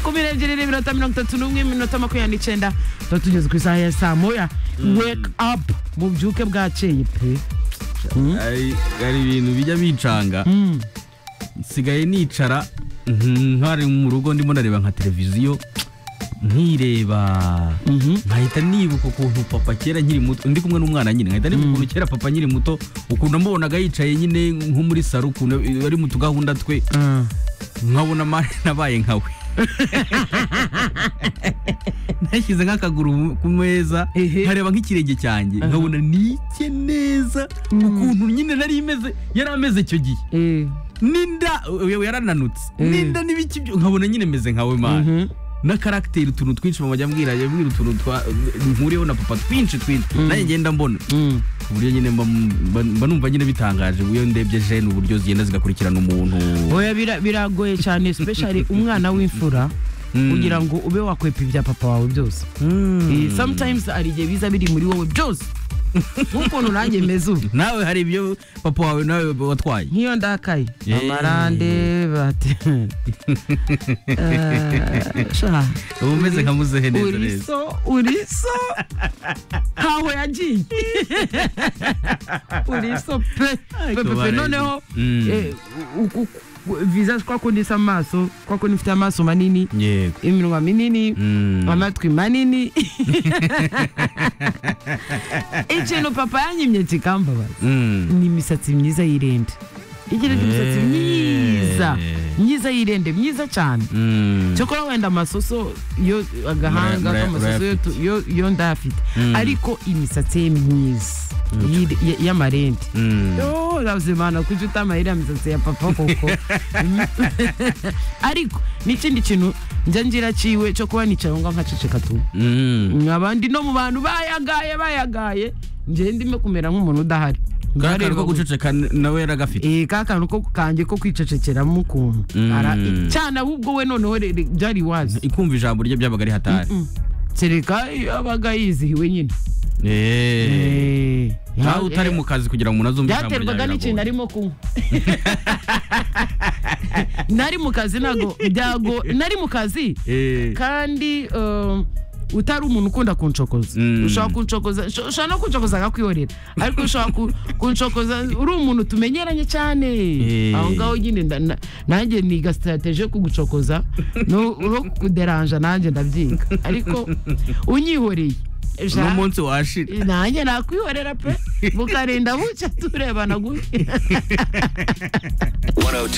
makumyabiri n'ebyiri n'iminota mirongo itatu n'umwe iminota makumyabiri n'icyenda tuba tugeze ku isaha ya saa moya wake up mubyuke bwakeye pe Ari- hari ibintu bijya bincanga nsigaye nicara ntari mu rugo ndimo nareba nka televiziyo nkireba nkahita nibuka ukuntu papa kera nkiri muto ndi kumwe n'umwana nyine nkahita nibuka ukuntu kera papa nkiri muto ukuntu namubonaga yicaye nyine nko muri saro ukuntu ari mu tugahunda twe Ah. nkabona mare nabaye nkawe nashyize nk'akaguru ku meza Ehe. nkareba nk'ikirenge cyanjye nkabona nike neza ukuntu nyine nari imeze yari ameze icyo gihe Eh, n'inda yewe yarananutse Mm. n'inda n'ibiki byo- nkabona nyine meze nkawe mana na karagiteri utuntu twinshi mama ajya ambwira ajya ambwira utuntu twa- nkuriyeho na papa twinshi twinshi nanjye ngenda mbona mm. ku buryo nyine mba- mba mba numva nyine bitangaje iyo ndebye jene uburyo zigenda zigakurikirana umuntu oya bira- biragoye cyane especially umwana w'imfura Mm. kugira ngo ube wakwepa ibya papa wawe byose Eh, sometimes hari igihe biza biri muri wowe byose nk'ukuntu nanjye meze ubu nawe hari ibyo papa wawe nawe watwaye nk'iyo ndakaye Eh. amarande bate Eh, sha, uba umeze nka muzehe neza uri neza so uri so ntaho yagiye uri so pe pe pe pe kubara noneho Mm. eh, u- u- u- visage kwa kundi isa amaso kwa kundi mfite amaso manini yego iminwa minini Mm. amatwi manini ikintu papa yanyimye kikambabaza Mm. ni imisatsi myiza y'irende igira imisatsi Eh. myiza myiza y'irende myiza cyane Mm. cyokora wenda amasoso yo agahanga Uraya- uraya- k'amasoso yo tu- yo- yo ndayafite Mm. ariko imisatsi ye myiza y'iri- ya- y'amarende Mm. Yo, urabyimana kujya utama iriya misatsi ya papa koko ariko n'ikindi kintu njya ngira ciwe cyo kuba nicara ngo nkaceceka tu Mm. abandi no mu bantu bayagaye bayagaye njye ndimo kumera nk'umuntu udahari Ka Ndareba kantu ko we. guceceka nawe yaragafite Eh, ka kantu ko kanjye ko kwicecekeramo ukuntu Mm. Ara- cyane ahubwo we noneho re- re- byari wazi ikumva ijambo rye byabaga ari hatari Mm. kereka iyo abaga yizihiwe nyine Eh. Eh, nawe utari mu kazi kugira ngo umuntu azumve ijambo ryawe byaterwaga n'ikintu biragoye. arimo kunywa nari mu kazi ntabwo byago nari mu kazi Eh. kandi um, utari umuntu ukunda kunshokoza Mm. ushobora kuncokoza usho- ushobora no kunshokoza akakwihorera ariko ushobora ku- kunshokoza uri umuntu tumenyeranye cyane Eh. aho ngaho nyine nda- na- nanjye niga sitarateje yo kugucokoza no no kuderanja nanjye ndabyiga ariko unyihoreye ja- n'umunsi washira nanjye nakwihorera pe mukarinda bucya turebana gutya 102